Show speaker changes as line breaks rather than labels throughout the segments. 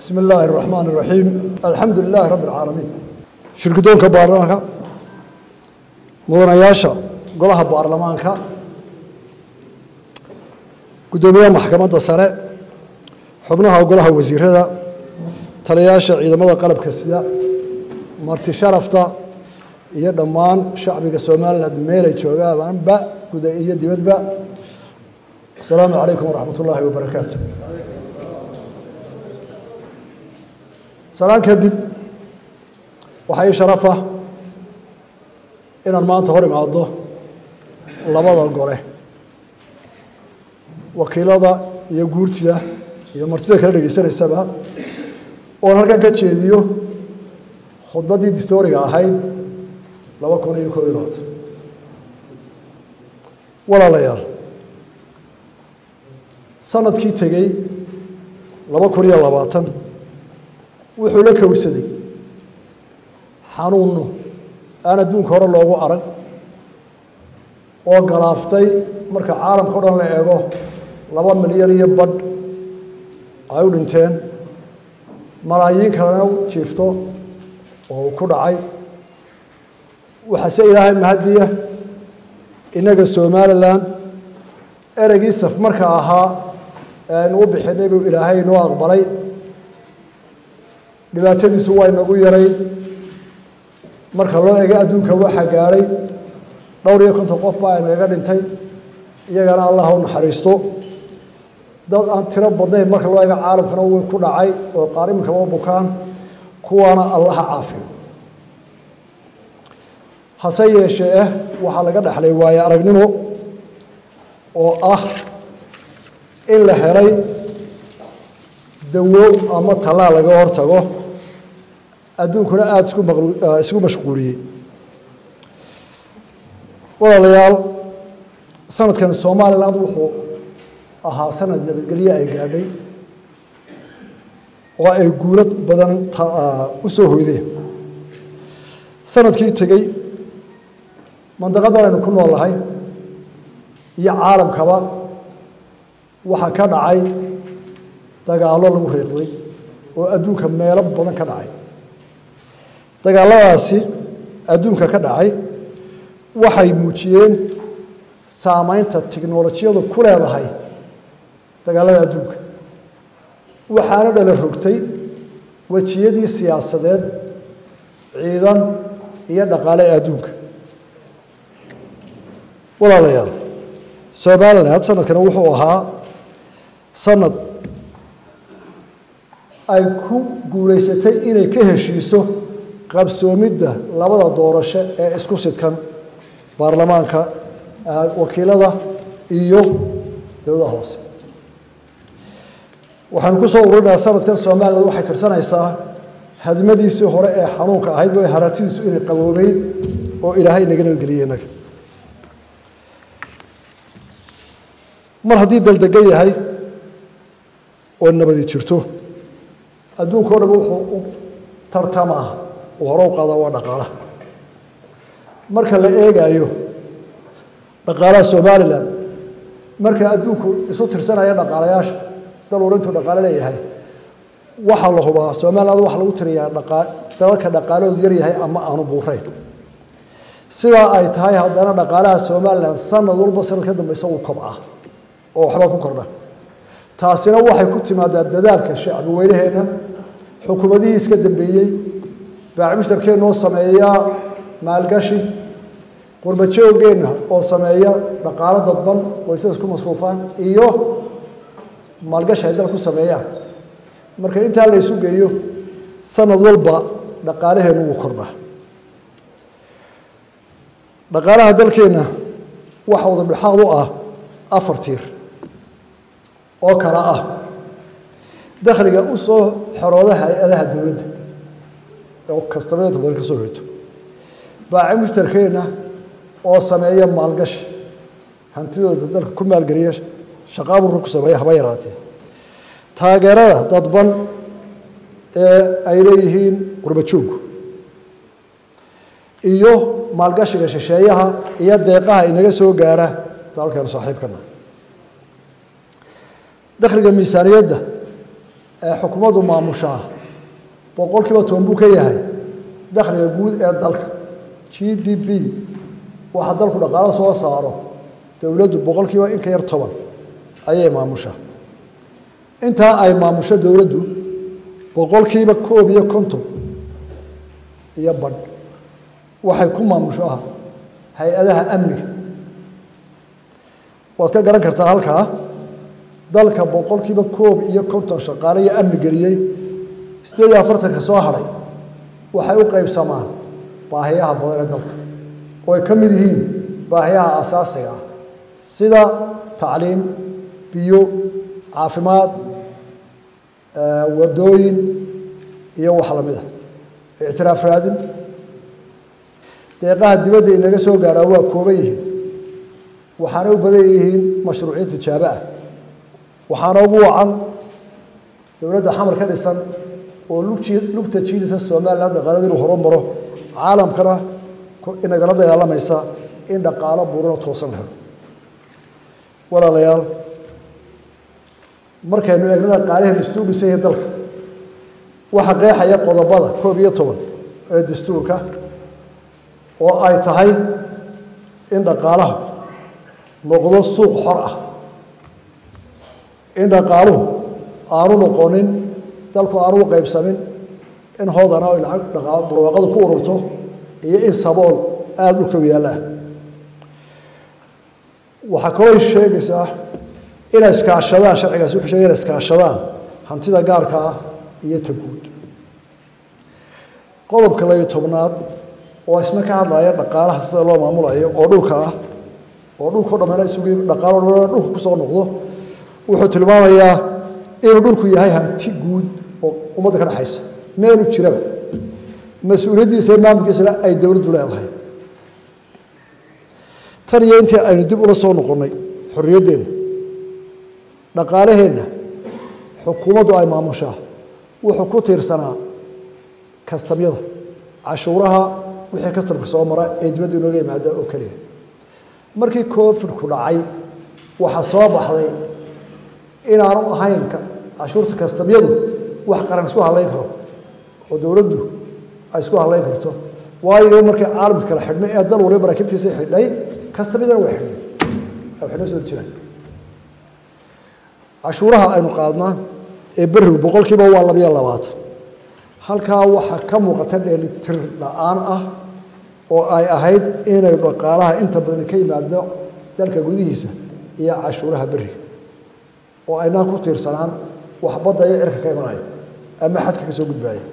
bismi illaahi اraxmaan اraxiim alxamdu lilaahi rabbi اlcaalamiin shirkidoonka baarlamaanka mudanayaasha golaha baarlamaanka guddoomiyaha maxkamadda sare xubnaha golaha wasiirada taliyayaasha ciidamada qalabka sida marti sharafta iyo dhammaan shacbiga somalilan meelay joogaanba guda iyo dibadba asalaamu calaykum waraxmat ullaahi wabarakaatu salaan kadib waxaa ii sharafa inaan maanta hor imaado labada gole wakiilada iyo guurtida iyo martida kala dhegaysanaysaba oon halkan ka jeediyo khudbaddii distooriga ahayd laba kun iyo koob iyo labaatan walaalayaal sanadkii tegey laba kun iyo labaatan wuxuu la kowsaday xanuunno aan adduunka hore loogu arag oo galaaftay marka caalamka o dhan la eego laba milyan iyo badh ay u dhinteen malaayiin kalena u jiifto oo ku dhacay waxaase ilaahay mahadiya innaga somalilan ereygii saf marka ahaa ee aynu u bixinay buu ilaahay inoo aqbalay dhibaatadiisu waa inagu yaray marka loo ego adduunka waxaa gaadhay dhowr iyo konton qof baa inagaga dhintay iyagana allah u naxariisto dad aan tiro badnayn marka loo ego caalamkana way ku dhacay oo qaar iminka waa bukaan kuwaana allaha caafiyo hase yeeshee eh waxaa laga dhexlay waaye aragnimo oo ah in la helay dawo ama tallaal laga hortago adduunkuna aada isku isku mashquuliyey walaalayaal sanadkan somaliland wuxuu ahaa sanad nabadgelye ay gaadhay oo ay guulad badan u soo hoydeen sanadkii tegey mandaqadan aynu ku noolahay iyo caalamkaba waxaa ka dhacay dagaallo lagu riiqday oo adduunka meelo badan ka dhacay dagaalladaasi adduunka ka dhacay waxay muujiyeen saameynta tiknolojiyadu ku leedahay dagaallada adduunka waxaana dhala rogtay wejiyadii siyaasadeed ciidan iyo dhaqaale ee adduunka walaalayaal somaliland sanadkana wuxuu ahaa sanad ay ku guulaysatay inay ka heshiiso qabsoomidda labada doorasho ee isku sidkan baarlamaanka wakiilada iyo dowlada hoose waxaanu ku soo ururinayaa sanadkan somalilan waxay tirsanaysaa hadmadiisii hore ee xanuunka ahayd way haratidiisu inay qaboobeyn oo ilaahay inaga nabadgeliyey innaga mar haddii daldegan yahay oo nabadi jirto adduunka o dhan wuxuu u tartamaa uu hore u qaada waa dhaqaalaha marka la eegaayo dhaqaalaha somalilan marka adduunku isu tirsanaya dhaqaalayaasha dal ur intuu dhaqaalo leeyahay waxaa la hubaa somaliland waxaa lagu tiriyaa dalalka dhaqaalahoodu yar yahay ama aanu buurayn sidaa ay tahay haddana dhaqaalaha somalilan sanad walba sanad ka dambeysa uu kobca oo waxba ku kordha taasina waxay ku timaadaa dadaalka shacbi weynaheenna xukuumadihii iska dambeeyey baaci mushtarkeennoo sameeya maalgashi qurbajoogeenna oo sameeya dhaqaalo dadban qoysada isku masruufaan iyo maalgashi ay dal ku sameeyaan marka intaa la ysu geeyo sanad walba dhaqaalaheennu wuu kordhaa dhaqaalaha dalkeenna waxa wadadhexaad u ah afar tiir oo kale ah dakhliga u soo xorooda hay-adaha dowladda oo kastamada inta badan ka soo hoyto baaci mushtarkeenna oo sameeya maalgashi hantidooda dalka ku maalgeliya shaqaaburka ku sameeya haba yaraatee taageerada dadban ee ay leeyihiin qurbajooggu iyo maalgashiga shisheeyaha iyo deeqaha inaga soo gaara dalkan saaxiibkana dakhliga miisaaniyadda ee xukuumaddu maamushaa boqol kiiba toban buu ka yahay dakhliga guud ee dalka g d p waxa dalku dhaqaalo soo saaro dowladdu boqol kiiba in ka yar toban ayay maamushaa intaa ay maamusho dowladdu boqol kiiba koob iyo konton iyo badh waxay ku maamusho ah hay-adaha amniga waad ka garan kartaa halkaa dalka boqol kiiba koob iyo konton shaqaale iyo amni geliyey siddeed iyo afartanka soo hadhay waxay u qaybsamaan baahiyaha badan ee dalka oo ay ka mid yihiin baahiyaha asaasiga ah sida tacliim biyo caafimaad wadooyin iyo wax lamid a ictiraaf raadin deeqaha dibadda inaga soo gaadhaa waa kooban yihiin waxaana u badan yihiin mashruuciin tijaabo ah waxaana ugu wacan dowladda xamar ka dhisan oo lugta jiidisa somalilan dhaqaalada inuu horumaro caalamkana inagala dagaalamaysa in dhaqaalo buurano toosan la helo walaalayaal markaynu eegno dhaqaalahaynu suu dhisan yahay dalka waxa qeexaya qodobada koob iyo toban ee dastuurka oo ay tahay in dhaqaalaha noqdo suuq xor ah in dhaqaaluhu aanu noqonin dalku aanu u qaybsamin in hoodana ay lacag dhaqaalo barwaaqadu ku ururto iyo in sabool aada dhulka yaalla waxaa kaloo sheegaysaa inay iskaashadaan sharcigaasi wuxuu sheegay inay iskaashadaan hantida gaarka ah iyo ta guud qodobka labiyo tobnaad oo isna ka hadlaya dhaqaalaha sida loo maamulayo oo dhulka ah oo dhulkao dhammeena isugu dhaqaalo dhammeena dhulka kusoo noqdo wuxuu tilmaamayaa inuu dhulku yahay hanti guud oo ummadda ka dhexaysa meelu jiraba mas-uuliyaddiisa iyo maamulkiisana ay dowladdu leedahay tan iyo intii aynu dib ula soo noqonnay xorriyaddeenna dhaqaalaheenna xukuumaddu ay maamushaa wuxuu ku tiirsanaa kastamyada cashuuraha wixii kastamka soo mara ee dibadda inooga yimaada oo keliya markii covidku dhacay waxaa soo baxday inaanu ahayn cashuurta kastamyadu wax qaran isku hadlayn karo oo dowladdu ay isku hadlayn karto waayo markii caalamka kala xidhnay ee dal waliba maraakiibtiisa xidhay kastamyadana way xidhnay waxay noo soo jiraan cashuuraha aynu qaadnaa ee berigu boqol kiiba waa labiyo labaatan halkaa waxaa ka muuqata dheelitir la-aan ah oo ay ahayd inay dhaqaalaha inta badan ka yimaado dalka gudihiisa iyo cashuuraha beriga oo aynaan ku tiirsanaan wax badda iyo cirka ka imanaya ama xadka ka soo gudbaaya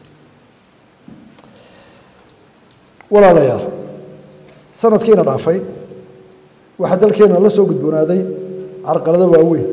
walaalayaal sanadkiina dhaafay waxaa dalkeena la soo gudboonaaday carqalado waaweyn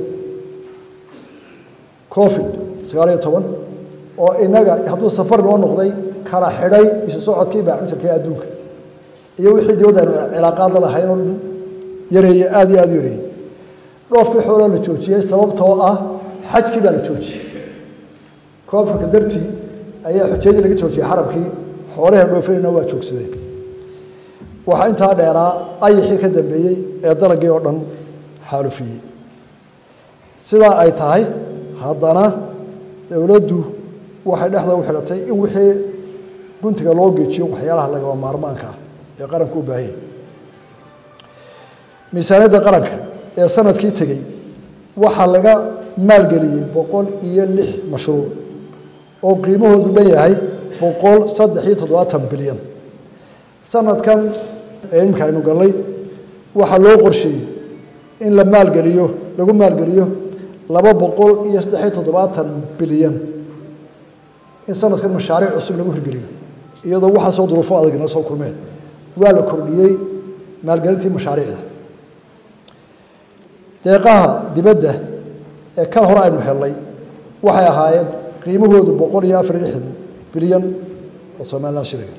covid sagaal iyo toban oo inaga hadduu safar noo noqday kala xidhay isu socodkii baacinjarka ee adduunka iyo wixii dibadda aynu cilaaqaad la lahayn oo dhan yareeye aada iyo aada u yareeyey dhoofkii xooloo la joojiyey sababtoo ah xajkii baa la joojiyey koofurka dartii ayaa xujayadii laga joojiyey xarabkii xoolahan dhoofinayna waa joogsadeen waxaa intaa dheeraa ayixii ka dambeeyey ee dalagii oo dhan xaalufiyey sidaa ay tahay haddana dowladdu waxay dhexda u xidhatay in wixii guntiga loo geejiyo waxyaalaha lagaba maarmaanka ah ee qaranku u baahanya miisaaniyadda qaranka ee sanadkii tegey waxaa laga maalgeliyey boqol iyo lix mashruuc oo qiimahoodu dhan yahay boqol saddex iyo toddobaatan bilyan sanadkan ee iminka aynu gallay waxaa loo qorsheeyey in la maalgeliyo lagu maalgeliyo laba boqol iyo saddex iyo toddobaatan bilyan in sanadkan mashaariic cusub lagu hirgeliyo iyadoo waxaasoo duruufo adag nala soo kulmeen waa la kordhiyey maalgelintii mashaariicda deeqaha dibadda ee kan hore aynu helnay waxay ahaayeen qiimahoodu boqol iyo afar iyo lixdan bilyan oo somalilan shiliga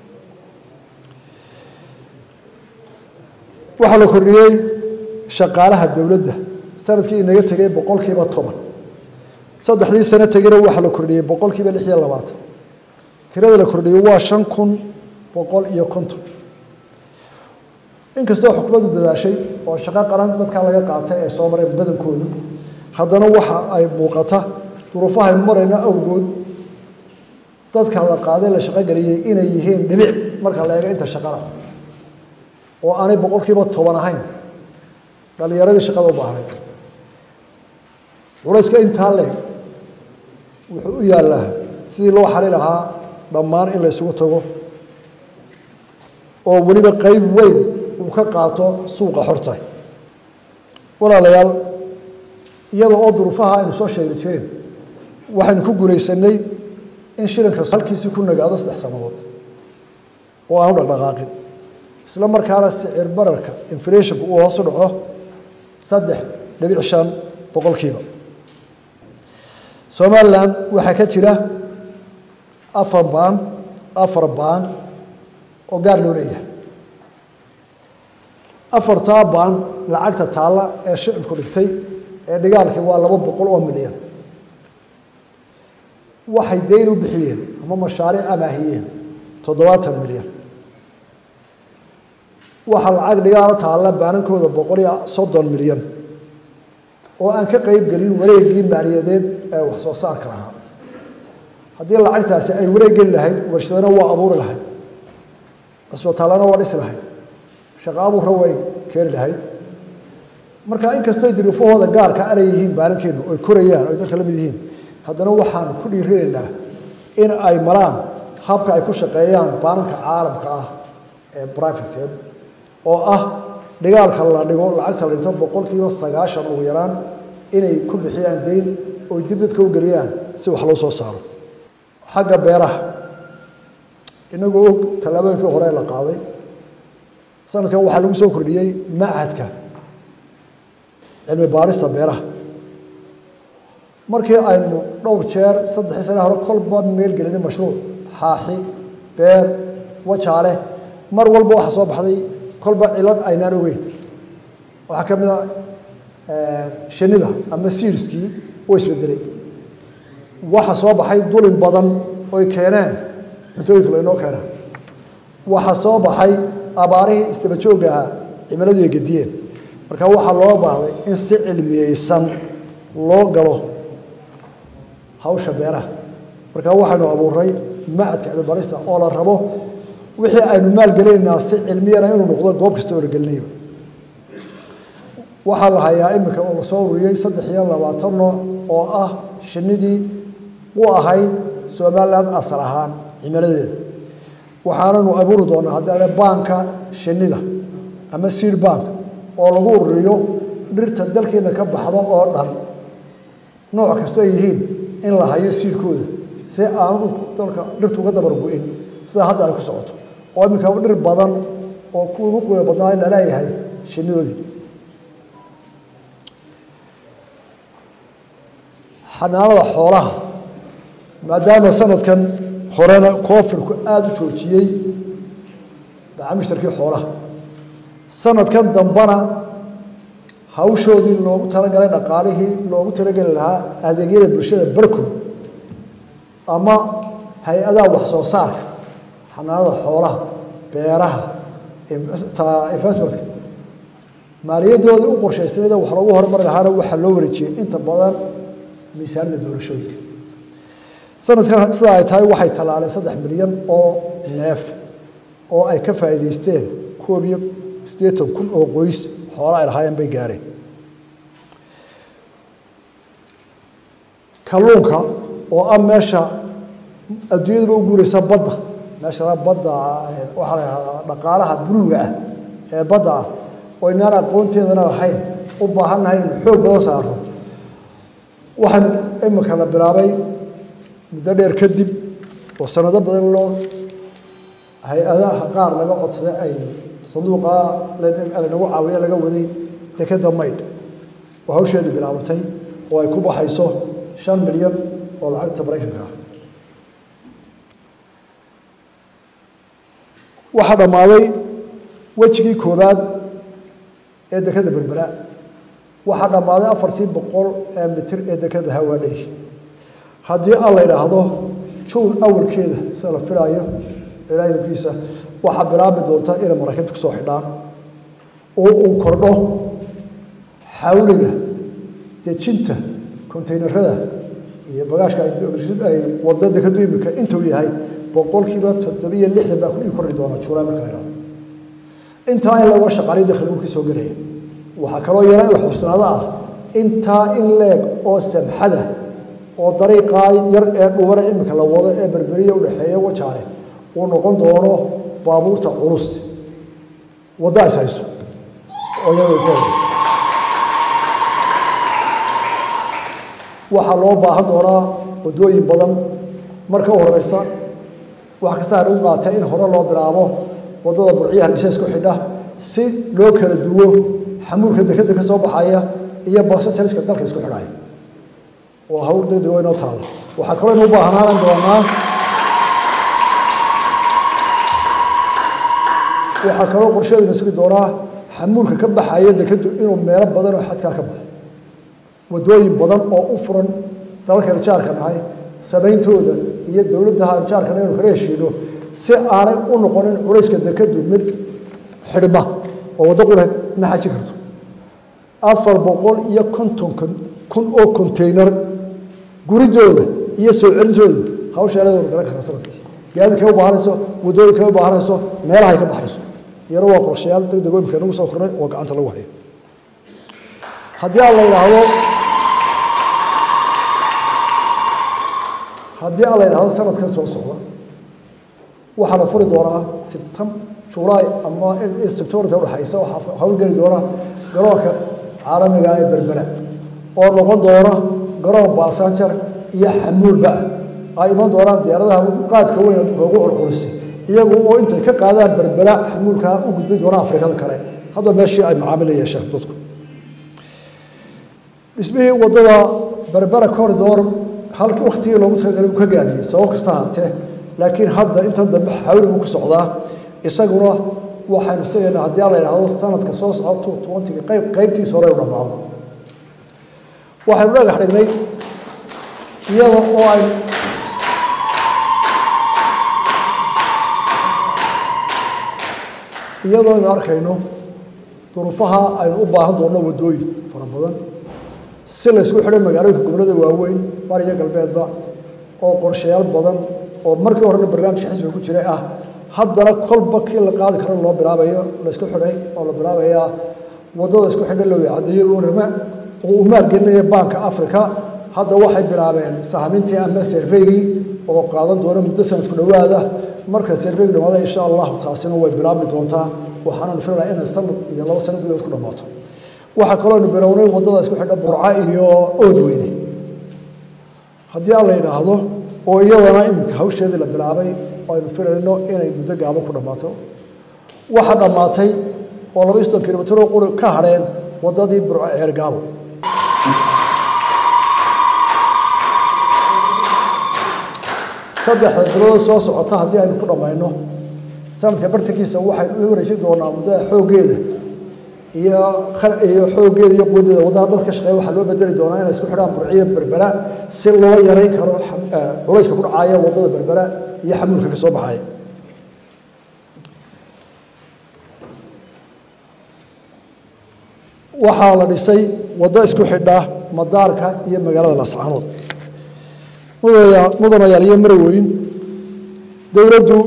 waxaa la kordhiyey shaqaalaha dowladda sanadkii inaga tegay boqolkiiba toban saddexdii sano tegina waxaa la kordhiyey boqolkiiba lix iyo labaatan tirada la kordhiyey waa shan kun boqol iyo konton inkastoo xukuumaddu dadaashay oo shaqo qaran dadkaa laga qaatay ee soo mareen badankoodu haddana waxa ay muuqata duruufahaynu marayno awgood dadka la qaaday la shaqo geliyey inay yihiin dhibic marka la eego inta shaqada oo aanay boqolkiiba toban ahayn dhalinyaradii shaqada u baahnayd culayska intaa leeg wuxuu u yaallaa sidii loo xali lahaa dhammaan in la ysugu tago oo weliba qeyb weyn uu ka qaato suuqa xorta walaalayaal iyada oo duruufaha aynu soo sheegi jireen waxaynu ku guulaysanay in shilinka halkiisii ku nagaado saddex sannadood oo aanu dhaqdhaqaaqin isla markaana sicir bararka inflationku uu hoos u dhaco saddex dhibic shan boqolkiiba somalilan waxaa ka jira afar baan afar baan oo gaar loo leeyahay afartaa baan lacagta taalla ee shicibku dhigtay ee dhigaalkii waa laba boqol oo milyan waxay dayn u bixiyeen ama mashaariic amaahiyeen toddobaatan milyan waxaa lacag dhigaalo taalla baanankooda boqol iyo soddon milyan oo aan ka qeyb gelin wareegii maaliyadeed ee wax soo saarka lahaa haddii lacagtaasi ay wareeg geli lahayd warshadana waa abuuri lahayd cisbitaallana waa dhisi lahayd shaqa abuurra way keeni lahayd marka inkastoo duruufahooda gaarka anay yihiin baanankeennu oy korayaan oy dalka la mid yihiin haddana waxaan ku dhiirinaynaa in ay maraan habka ay ku shaqeeyaan baananka caalamka ah ee brivatka oo ah dhigaalka la dhigo lacagta la dhinto boqolkiiba sagaashan ugu yaraan inay ku bixiyaan dayn oy dib dadka u geliyaan si wax loo soo saaro xagga beeraha inagoo og tallaabooyinkii hore la qaaday sanadkan waxaa lagu soo kordhiyey machadka cilmi baarista beeraha markii aynu dhowr jeer saddexii sane hore kolba meel gelinay mashruuc xaaxi beer wajaale mar walba waxaa soo baxday kolba cilad aynaan ogeyn waxaa ka mid a shinida ama siiriskii oo isbedelay waxa soo baxay dulin badan oy keeneen cuntooyinka laynoo keenaa waxaa soo baxay abaarihii istabajooga ahaa cimiladu ay gediyeen marka waxaa loo baahday in si cilmiyeysan loo galo hawsha beeraha marka waxaynu abuuray macadka cilmibarista oo la rabo wixii aynu maalgelinaynaa si cilmiyana inuu noqdo goob kasta oo la gelinayba waxaa la hayaa iminka oo lasoo ururiyey saddex iyo labaatan nooc oo ah shinidii u ahayd somalilan asal ahaan cimiladeeda waxaananu abuuri doonaa haddii baanka shinida ama seed bank oo lagu ururiyo dhirta dalkeena ka baxdo oo dhan nooc kastoo ay yihiin in la hayo siirkooda si aanu dalka dhirtu uga dabar gu-in sida hadda ay ku socoto oo iminka dhir badan oo ku ugu qiimo badnaa in laleeyahay shinidoodii xanaanada xoolaha maadaama sanadkan horena koofirku aada u joojiyey macaamiishtarkii xoolaha sanadkan dambana hawshoodii loogu talagalay dhaqaalihii loogu talageli lahaa adeegyada bulshada barkood ama hay-adaha wax soo saarka xanaanada xoolaha beeraha investmentka maaliyadoodii u qorshaysnayda wax loogu horumari lahaana waxaa loo wareejiyey inta badan miisaanida doorashooyinka sanadkan sida ay tahay waxay tallaaleen saddex milyan oo neef oo ay ka faa'iidaysteen koob iyo siddeetan kun oo qoys xoola ay lahaayeen bay gaadheen kalluunka oo ah meesha adduunyaduba u guuraysa badda meesha badda waxaa la yahahdaa dhaqaalaha buluuga ah ee badda ah oo inaan aqoonteedana lahayn u baahannahay inu xoog badan saarno waxaan imika la bilaabay muddo dheer kadib oo sanado badan loo hay-adaha qaar laga codsaday ay sanduuqa lanagu caawiya laga waday dekeda maydh oo hawsheedii bilaabantay oo ay ku baxayso shan milyan oo lacagta maraykanka ah waxaa dhammaaday wejigii koobaad ee dekeda berbera waxaa dhammaaday afartii boqol ee mitir ee dekeda hawaadhay haddii aan la idhaahdo juun awalkeeda sida la filaayo ilaahimkiisa waxaa bilaabi doonta inay maraakiibta kusoo xidhaan oo uu kordho xawliga dejinta kontaynarada iyo bagaashka ay wadada ka duimika intuu yahay boqolkiiba toddobiyo lixdan baa kudhigi kordhi doona juulaay marka la idhahdo intaa in laga shaqaaliyo dakhligu ka soo gelaya waxaa kaloo yara in la xubsanaado ah intaa in leeg oo samxada oo dariiqaa yar ee dhubana imika la wado ee berberiya udhexeeya wajaale uu noqon doono baabuurta culus wadda is hayso oo iyada waxaa loo baahan doonaa waddooyin badan marka u horeysa wax kasta lagu qaatay in hore loo bilaabo waddada burciya hargeysa isku xidha si loo kala duwo xamuulka dekeda ka soo baxaya iyo basanjariska dalka isku xidhaya oo hawl degdeg waa inoo taalla waxaa kaloo inu u baahnaanan doonaa waxaa kaloo qorsheeduna sugi doonaa xamuulka ka baxaya dekedu inuu meelo badan oo xadkaa ka baxo waddooyin badan oo u furan dalalkaynu jaarka nahay samayntooda iyo dowladdaha jaarkana inu kala heshiino si aanay u noqonin culayska dekedu mid xidhma oo waddo qura ma xaji karto afar boqol iyo konton kun oo contaynar guridooda iyo soo celintooda hawsheelada garan kara sanadkii gaadiidkay u baahanayso waddooyinkay u baahanayso meelahay ka baxayso iyana waa qorshayaal degdeg imika nagu soo kornay oo gacanta lagu hayo haddii aan la yidhaahdo haddii aan la yidhaahdo sanadkan soo socda waxaa la furi doonaa sibtam julaay ama sebtembarta udhexaysa waxaa hawlgeli doona garoonka caalamiga ee berbera oo noqon doona garoon baasanjar iyo xamuulba ah ay iman doonaan diyaaradaha qaadka weyn adduunka ugu culculistay iyagu oo intay ka qaadaan berbera xamuulka u gudbi doona afrikada kale hadda meeshii ay macaamil yeeshaan dadku dhismihii waddada berbera corridor halkii waktigii loogu talagalay uu ka gaadhiyey sabab kasta ahaatee laakiin hadda intan dambe xawli buu ku socdaa isaguna waxaynu sigaynaa haddii aan la yidhaahdo sanadka soo socda two twentyga qayb qaybtiisa hore u dhammaado waxaynu dhagax dhignay iyada oo ay iyadoo aynu arkayno duruufaha aynu u baahan doonno waddooyin fara badan si la ysku xidhay magaalooyinka gobollada waaweyn bariyo galbeedba oo qorshayaal badan oo markii horena barnaamijka xisbiga ku jiray ah haddana kolba kii la qaadi karo loo bilaabayo la isku xidhay oo la bilaabayaa waddada isku xidha loo caddeeyo orama oo uu maalgelinaya baanka africa hadda waxay bilaabeen sahmintii ama serveygii oo qaadan doona muddo sanadku dhowaada marka serveygu dhamaada insha allahu taasina way bilaabmi doontaa waxaananu filayaa inay sanad iyo labo sano gudahood ku dhammaato waxaa kaloo aynu bilownay waddada isku xidha burca iyo oodweyne haddii aan la yidhaahdo oo iyadana iminka hawsheedii la bilaabay oo aynu filayno inay muddo gaaban ku dhammaato waxaa dhammaatay oo laba iyo soddon kilomitr oo quri ka hadheen waddadii burco ceergaabo saddexda bilood soo socota haddii aynu ku dhammayno sanadka bartankiisa waxaynu u wareejin doonaa muddada xooggeeda iyo iyo xooggeeda iyo quwadeeda waddada dadka shaqeeya waxaa loo bedeli doonaa inay isku xidhaan burciya berbera si loo yarayn karo culayska ku dhacaya waddada berbera iyo xamuulka ka soo baxaya waxaa la dhisay waddo isku xidha madaarka iyo magaalada lascaanood mudanayaal iyo marweyn dowladdu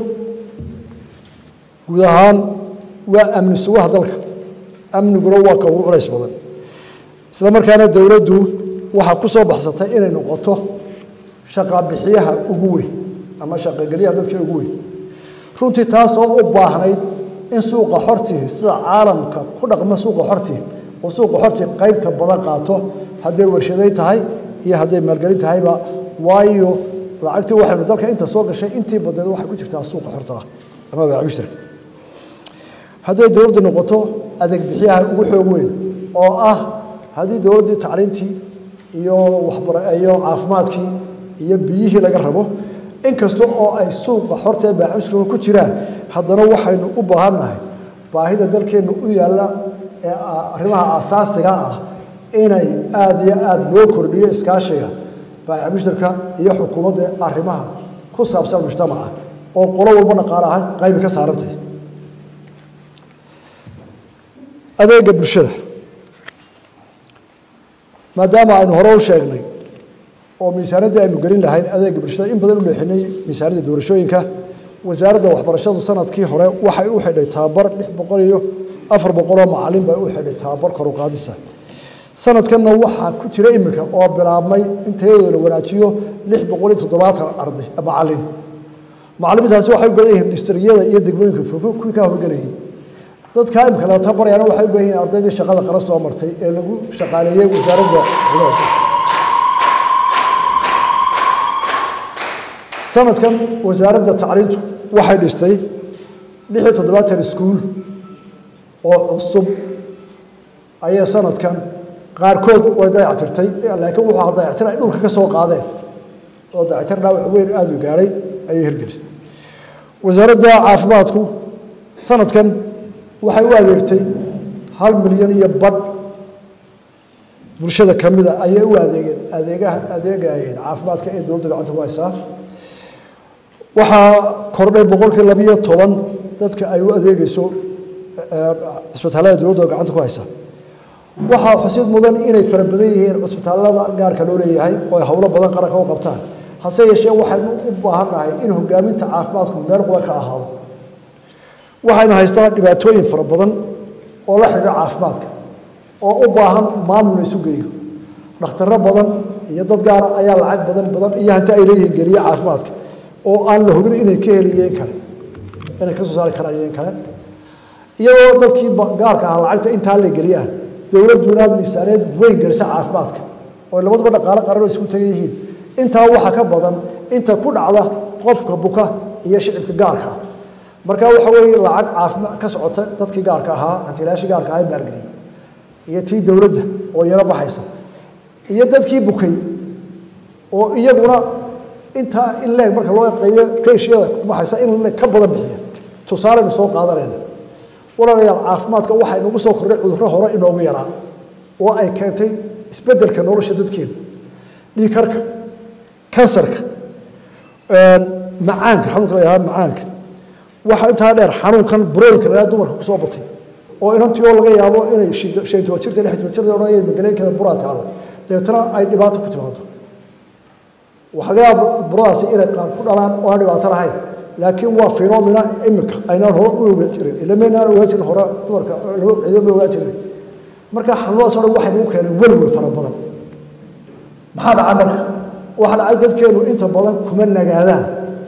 guud ahaan waa amni sugaha dalka amniguna waa ka ugu culays badan isla markaana dowladdu waxaa ku soo baxsatay inay noqoto shaqabixiyaha ugu weyn ama shaqagelyaha dadka ugu weyn runtii taasoo u baahnayd in suuqa xortii sida caalamka ku dhaqma suuqa xortii oo suuqa xortii qaybta badan qaato hadday warshaday tahay iyo hadday maalgelin tahayba waayo lacagtii waxaynu dalka inta soo gashay intii badneed waxay ku jirtaa suuqa xorta ah ama baac mushtarka hadday dowladdu noqoto adeeg bixiyaha ugu xoog weyn oo ah haddii dowladdii tacliintii iyo waxbara iyo caafimaadkii iyo biyihii laga rabo inkasta oo ay suuqa xorta ee baac mushtarka ku jiraan haddana waxaynu u baahannahay baahida dalkeennu u yaalla ee arrimaha asaasiga ah inay aada iyo aada loo kordhiyo iskaashiga baayac mushtarka iyo xukuumadda arrimaha ku saabsan mujtamaca oo qolo walba dhaqaale ahaan qaybi ka saarantay adeega bulshada maadaama aynu hore u sheegnay oo miisaanadii aynu gelin lahayn adeega bulshada in badan u leexinay miisaanadda doorashooyinka wasaaradda waxbarashadu sanadkii hore waxay u xidhay tababar lix boqol iyo afar boqoloo macalin bay u xidhay tababar kor u qaadisa sanadkanna waxaa ku jira iminka oo bilaabmay in tayadooda la wanaajiyo lix boqol iyo toddobaatan arday macalin macalimiintaasi waxay u badan yihiin distriyada iyo degmooyinka fogfog kuwii kaa horgelayay dadkaa imika la tabarayana waxay u badan yihiin ardaydii shaqada qara soo martay ee lagu shaqaaleeyey wasaaradda xuduudka sanadkan wasaaradda tacliintu waxay dhistay lix iyo toddobaatan iskuul oo cusub ayay sanadkan qaarkood way dayactirtay laakiin wuxuu dayactir ay dhulka ka soo qaadeen oo dayactir dhaawac weyn aada u gaadhay ayay hirgelisay wasaaradda caafimaadku sanadkan waxay u adeegtay hal milyan iyo badh bulshada ka mida ayay u adeegeen adeegaha adeegayeen caafimaadka ee dowladda gacanta ku haysaa waxaa kordhay boqolkii labiyo toban dadka ay u adeegeyso cisbitaallada dowladda gacanta ku haysa waxaa xusid mudan inay fara badan yihiin cisbitaallada gaarka loo leeyahay oo ay howlo badan qaranka u qabtaan hase yeeshee waxaynu u baahannahay in hogaaminta caafimaadku meel quba ka ahaado waxaynu haystaa dhibaatooyin fara badan oo la xidhiidha caafimaadka oo u baahan maamul la isu geeyo dhakhtarro badan iyo dad gaara ayaa lacag badan badan iyo hanti ay leeyihiin geliye caafimaadka oo aan la hubin inay ka heliyeen kale inay ka soo saari karaan iyeen kale iyagoo dadkii gaarka ahaa lacagta intaa la geliyaan dowladduna miisaaneed weyn gelisa caafimaadka oo labaduba dhaqaale qaran oo isku tagan yihiin intaa waxaa ka badan inta ku dhacda qofka buka iyo shicibka gaarka ah marka waxa weeye lacag caafimaad ka socota dadkii gaarka ahaa hantilaashii gaarka ahaa maalgeliyey iyo tii dowladda oo yaro baxaysa iyo dadkii bukay oo iyaguna intaa in leeg marka loo qaybiyo keeshiyada ku baxaysa in leeg ka badan bixiya tusaaleynu soo qaadanayna walaalayaal caafimaadka waxaa inagu soo kordhay cudurro hore inoogu yaraa oo ay keentay isbeddelka nolosha dadkeena dhiigkarka kansarka macaanka xanuunka la yidhahda macaanka waxaa intaa dheer xanuunkan buroolka la yidhahda dumarka kusoo batay oo inantii oo laga yaabo inay shan toban jirta lix toban jirta odhanaya magaleynkeeda buraa taala dabeetana ay dhibaato ku timaado waxaa laga yaaba buradaasi inay qaar ku dhalaan oo aan dhibaato lahayn laakiin waa phenomena imika aynaan hore u ogaan jirin ilamaynaan ogaan jirin hore dumarka ciidama ogaan jirin marka xanuunadaas oo dhan waxay nagu keeneen welwel fara badan maxaa dhacay marka waxaa dhacay dadkeenu inta badan kuma nagaadaan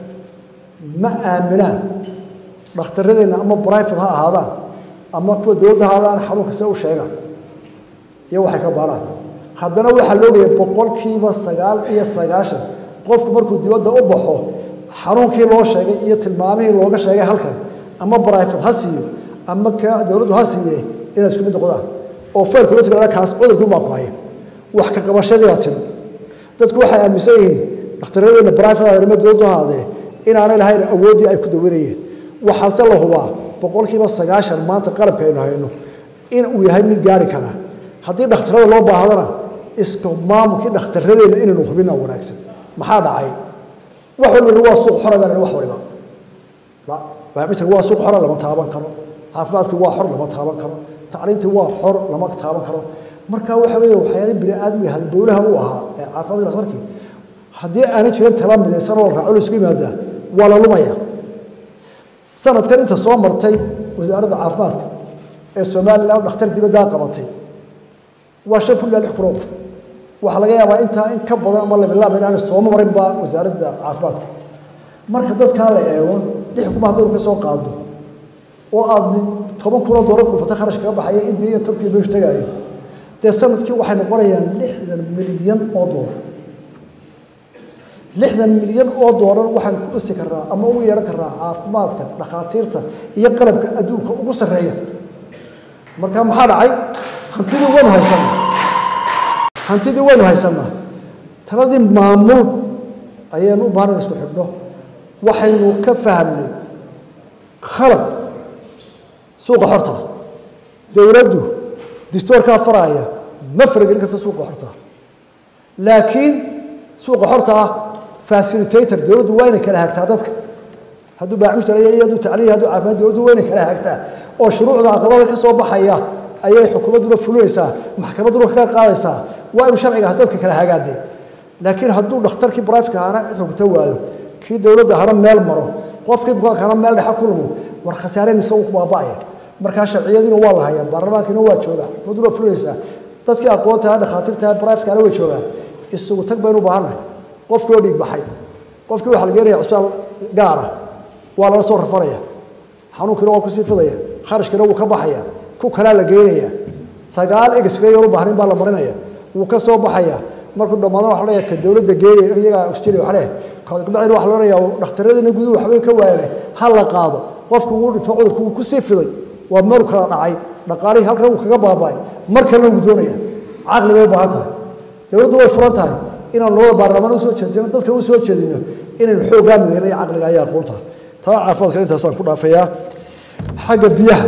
ma aaminaan dhakhtaradeenna ama brifate ha ahaadaan ama kuwa dowladda ha ahaadaan xanuunka se u sheegaan iyo waxay ka baaraan haddana waxaa loogaya boqolkiiba sagaal iyo sagaashan qofku markuu dibadda u baxo xanuunkii loo sheegay iyo tilmaamihii looga sheegay halkan ama brifate ha siiyo ama ka dowladdu ha siiye inay isku mid noqdaan oo faylkula kaas cudurkii baa ku haya wax ka qabashadii baa timid dadku waxay aaminsan yihiin dhakhtaradeenna brifate arrimo dowladdu haadee inaanay lahayn awooddii ay ku dawanayeen waxaase la hubaa boqolkiiba sagaashan maanta qalabka aynu hayno in uu yahay mid gaari karaa haddii dhakhtarada loo baahdana iska maamulkii dhakhtaradeenna inaynu hubina wanaagsan maxaa dhacay wax walba waa suuq xora baa wax waliba baabitan waa suuq xora lama taaban karo caafimaadku waa xor lama taaban karo tacliintii waa xor lama taaban karo marka waxa weeye waxyaala bini aadmiga halbowlaha u ahaa ee caafimaadka dhakhtarkii haddii aanay jirin tala midaysan oo raaco la isku yimaadaa waa la lumaya sanadkan inta soo martay wasaaradda caafimaadka ee somalilan dhakhtar dibaddaa qabatay waa shan kun ilaa lix kun oo qof waxaa laga yaabaa intaa in ka badan ama labilaab inaan sooma marin baa wasaaradda caafimaadka marka dadkaa la eego lix kuma haddaynu ka soo qaado oo aad toban kun oo doolar dhufata kharash kaga baxaya indiya iyo turkiya meeshu tagaayo dee sanadkii waxay noqonayaan lixdan milyan oo doolar lixdan milyan oo doolar waxaan ku dhisi karnaa ama ugu yeehan karnaa caafimaadka dhakhaatiirta iyo qalabka adduunka ugu sarreeya marka maxaa dhacay hantidii waynu haysanaa hantidii waynu haysanaa taladii maamul ayaynu u baahan isku xidhno waxaynu ka fahamnay khalad suuqa xorta dowladdu distoorkaa faraaya ma faragelin karta suuqa xorta laakiin suuqa xorta ah facilitator dowladdu waa inay kala hagtaa dadka hadduu baacmushta iyo hadduu tacliya hadduu caafimaad dowladdu waa inay kala hagtaa oo shuruucda aqlabada ka soo baxaya ayay xukuumadduna fulinaysaa maxkamadduna ka qaadaysaa waa inu sharcigaas dadka kala hagaadee laakiin hadduu dhakhtarkii brifka ahana cid xogta waayo kii dowladda hana meel maro qofkii bukaanka hana meel dhexa ku lumo war khasaareen isagu ku baaba'aya markaa sharciyadiina waa la hayaa baarlamaankiina waa joogaa xuduud waa fulaysaa dadkii aqoonta dhakhaatiirta brifkana way joogaan isugu tag baynu u baahannahay qofkii oo dhiig baxay qofkii waxaa la geenaya cisbitaal gaara waa lala soo rafanaya xanuunkiina waa kusii fidaya kharashkiina wuu ka baxaya ku kalaa la geynaya sagaal egesray u baahnayn baa la marinaya wuu ka soo baxaya markuu dhammaadana waxa leeyahay ka dowladda geeya iyagaa oxygen waxa leeyahay kabacdina waxa la leeyahay dhakhtaradina guduhu waxbay ka waayeen ha la qaado qofku wuu dhinto cudurku wuu kusii fiday waa meel kala dhacay dhaqaalihii halkan wuu kaga baaba'ay mar kalena wuu doonaya caqli bay u baahan tahay dowladdu way furan tahay inaan labada baarlamaan usoo jeedino dadka u soo jeedino inaynu xooggaa midayna iyo caqliga ayaa aqoonta taa caafimaadka intaasaan ku dhaafayaa xagga biyaha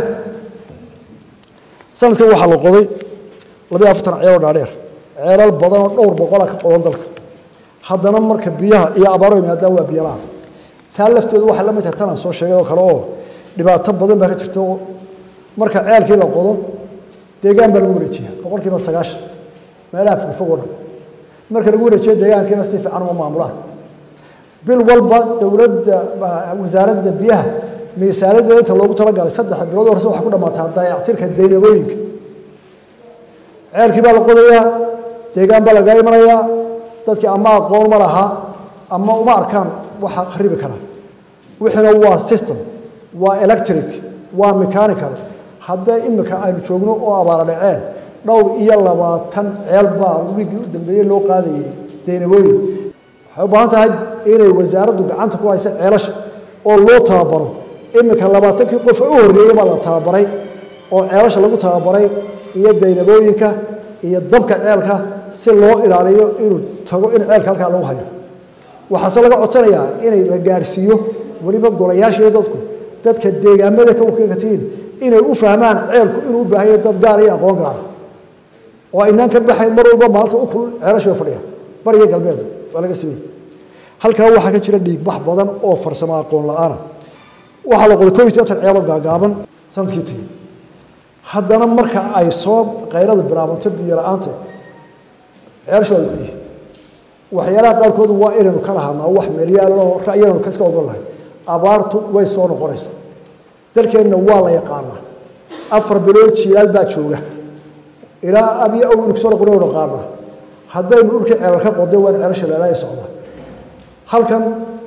sanadkan waxaa la qoday labiyo afartan ceeloo dhaadheer ceelal badan oo dhowr boqola ka qodan dalka haddana marka biyaha iyo abaaro yimaadaan waa biyo la-aan taa lafteedu waxay la mid tahay tanaan soo sheegay oo kale oo dhibaato badan baa ka jirta oo marka ceelkii la qodo deegaan baa lagu wareejiya boqolkiiba sagaashan meelaha fogfog oo dhan marka lagu wareejiyo deegaankiina si fiican uma maamulaan bil walba dowladda wasaaradda biyaha miisaanadeeda inta loogu talagalay saddex bilood horse waxay ku dhammaataa dayactirka daynabooyinka ceelkii baa la qodayaa deegaan baa laga imanayaa dadkii ama aqoon ma laha ama uma arkaan waxa kharibi kara wixiina waa system waa electric waa mechanical haddee imika aynu joogno oo abaara dhaceen dhowr iyo labaatan ceel baa wiigii u dambeeyey loo qaadayay daynabooyin waxay u baahan tahay inay wasaaraddu gacanta ku haysa ceelasha oo loo tababaro iminka labaatankii qof u horreeyey baa la tababaray oo ceelasha lagu tababaray iyo daynabooyinka iyo dabka ceelka si loo ilaaliyo inuu tago in ceelka halkaa lagu hayo waxaase laga codsanayaa inay la gaadhsiiyo weliba golayaasha iyo dadku dadka deegaamada ka wakiilkatiin inay u fahmaan ceelku inuu u baahan yahay dad gaar iyo aqoon gaara oo aynaan ka baxayn mar walba maalinta u kul ceelasha way fadhiya bariga galbeed waa laga simay halkaa waxaa ka jira dhiigbax badan oo farsamo aqoon la-aana waxaa la qoday koob iyo toban ceelo gaagaaban sanadkii tegey haddana marka ay soo qayrada bilaabanto biyo la-aanta ceelasha waa laxuyihi waxyaalaha qaarkoodu waa inaynu ka lahaanaa wax meelyaaloo ra'yanaynu kaska ogon lahay abaartu way soo noqonaysaa dalkeenna waa la yaqaanaa afar bilood jiilaal baa jooga ilaa abiyo aw inu kusoo noqon naqaanaa haddaynu dhulkii ceelal ka qoday waa in ceelasha leelaya socda halkan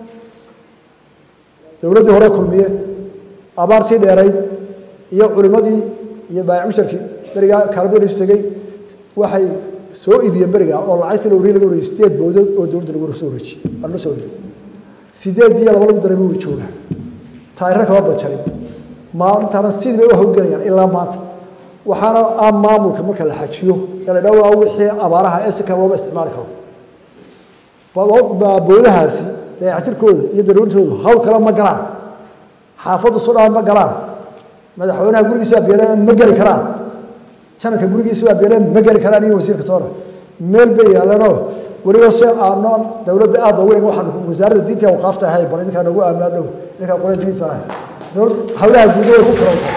dowladdii hore kulmiye abaartii dheerayd iyo culimmadii iyo baayamusharkii berigaa kaalmadiisu tegey waxay soo iibiyeen beriga oo lacagtii la wareey laga wareeyey sideed bowdood oo dowladda lagu soo wareejiyey waa la soo wareeyey sideed iyo laba lagu dareemo way joogaan taayiro kama banjarin maalintaana sidii bay u hawlgelayaan ilaa maanta waxaana ah maamulka marka la xajiyo ee la dhawaa wixii abaaraha ee si kale looma isticmaali karo boodahaasi dayactirkooda iyo daruurtoodu hawl kale ma galaan xaafaddu sudhaan ma galaan madaxweynaha gurigiisa waa beeleen ma geli karaan janarka gurigiisa waa beeleen ma geli karaan iyo wasiirka toona meel bay yaalanoo weliba se aanoon dowladda aada loogu eeg waxaan wasaaradda diinta awqaafta ahay bal idinkaa nagu aaminaa dhow idinkaa qole diinta ahay hawlaha guuda way ku karantahay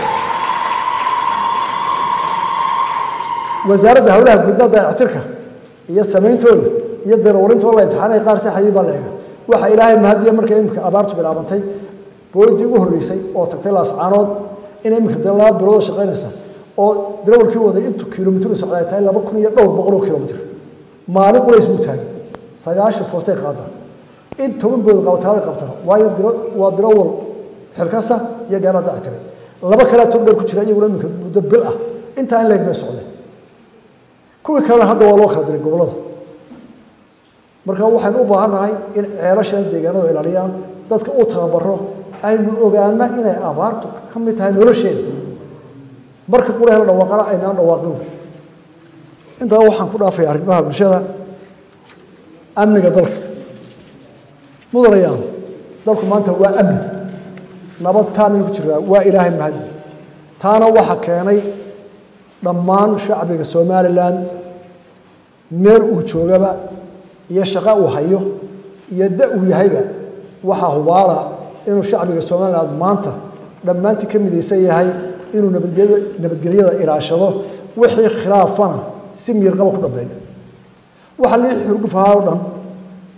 wasaaradda hawlaha guudna dayactirka iyo samayntooda iyo darawalintooda la imtixaanay qaar saxayay baa la eega waxa ilaahay mahadiya markay imika abaartu bilaabantay boodii ugu horreysay oo tagtay laascaanood inay imika de laba bilood shaqaynaysa oo darawalkii waday intuu kilomitr u socda ay tahay laba kun iyo dhowr boqol oo kilomitr maalin qulays buu taagay sagaashan foostay qaadaan in toban bood qabataabay qabtaan waayo waa darawal xilkasa iyo gaala dactiray laba kalea tog dheer ku jira iyaguna imika muddo bil ah intaa in leeg bay socdeen kuwii kalena hadda waa loo kala diray gobollada marka waxaynu u baahannahay in ceelashan deegaanadu ilaaliyaan dadka u tababaro aynu ogaana inay abaartu ka mid tahay nolosheeda marka qulaha la dhawaaqana aynaan dhawaaqin intaa waxaan ku dhaafaya arrimaha bulshada amniga dalka mudanayaan dalku maanta waa amni nabad taaminu ku jiraa waa ilaahay mahadi taana waxa keenay dhammaan shacbiga somalilan meel uu joogaba iyo shaqo uu hayo iyo da uu yahayba waxaa hubaala inuu shacbiga somalilan maanta dhammaantii ka midaysan yahay inuu nabadgelyada nabadgelyada ilaashado wixii khilaafana si miirqaba ku dhambeeyo waxa lii xurguf ahaa oo dhan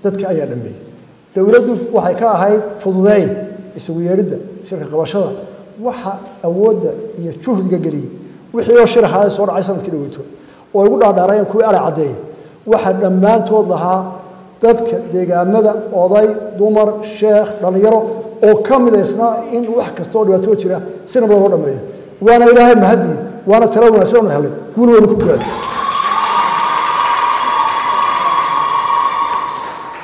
dadka ayaa dhameeyey dowladdu waxay ka ahayd fududeyn isugu yeeridda shirka qabashada waxa awoodda iyo juhdiga geliyey wixii oo shiraxaada soo dhacay sanadkii dhaweyto oo igu dhaadhaarayeen kuwii ala caddeeyey waxa dhammaantood lahaa dadka deegaamada oday dumar sheekh dhallinyaro oo ka midaysnaa in wax kasta oo dhibaatoo jira si nabada loo dhameeyo waana ilaahay mahadii waana tala wanaagsan oonu helay guul weynu ku gaadhay